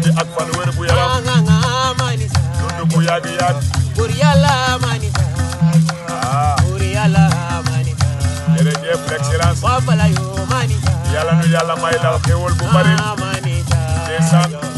guddi ak fan wér bu yaram nga manisa dund bu yàgg yàgg bur yàlla manisa ah bur yàlla manisa jërëjëf l'excellence wa bala yo manisa yàlla nu yàlla may la xéwal bu bari manisa ndeysaan